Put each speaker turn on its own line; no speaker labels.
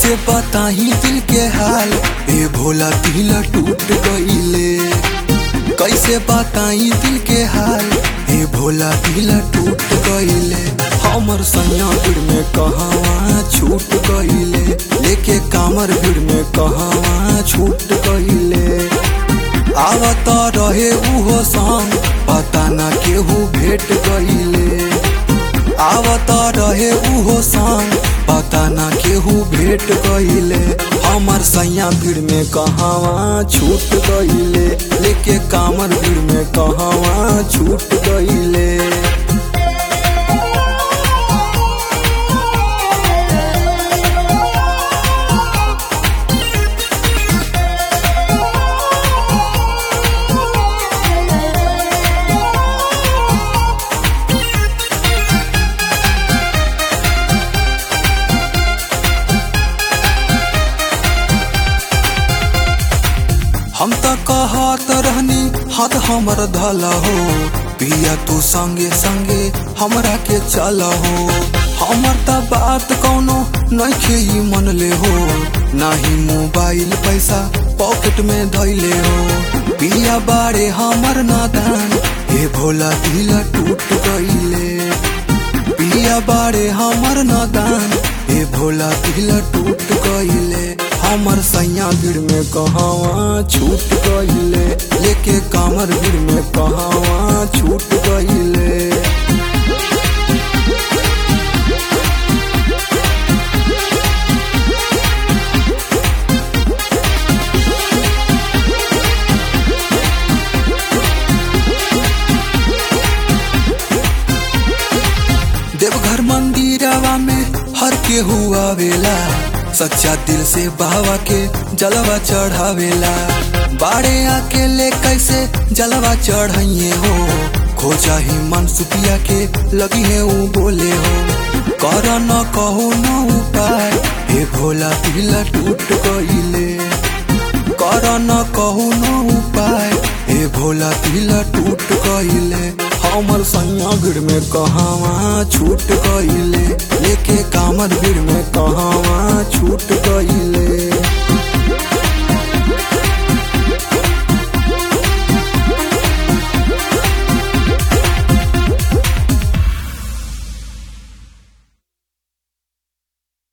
कैसे बताही दिल के हाल ए भोला दिल टूट गईले कैसे बताई दिल के हाल ए भोला दिल टूट गईले हमर सैया भीड़ में कहवा छूट गईले लेके कामर भीड़ में कहवा छूट गईले आवत रहे उहो संग पता ना केहू भेट गईले आवत रहे उहो संग पता ना केहू भेट गईले हमर सैया भीड़ में कहवा छूट गईले लेके कामर भीड़ में कहवा छूट गईले हम त कहत रहनी हाथ हमर धल हो पिया तू संगे संगे हमरा के चल हो हमर त बात कौनो नइखे ही मन ले हो नाही मोबाइल पैसा पॉकेट में धैले हो पिया बाड़े हमर नादान हे भोला दिल टूट गईले पिया बाड़े हमर नादान हे भोला दिल टूट गईले हमर सैया भीड़ में कहवा छूट गईले लेके कामर भीड़ में कहवा छूट गईले देवघर मंदिरवा में हर के हुआ वेला सच्चा दिल से बाबा के जलवा चढ़ावेला बाड़े आके ले कैसे जलवा चढ़ाइए हो खोजा ही मन सुपिया के लगी है ऊ बोले हो कर न कहो न उपाय हे भोला दिल टूट गईले कर न कहू न उपाय हे भोला दिल टूट गईले हमर सैया भीड़ में कहवा छूट गईले लेके कामर भीड़ में कहवा छूट गई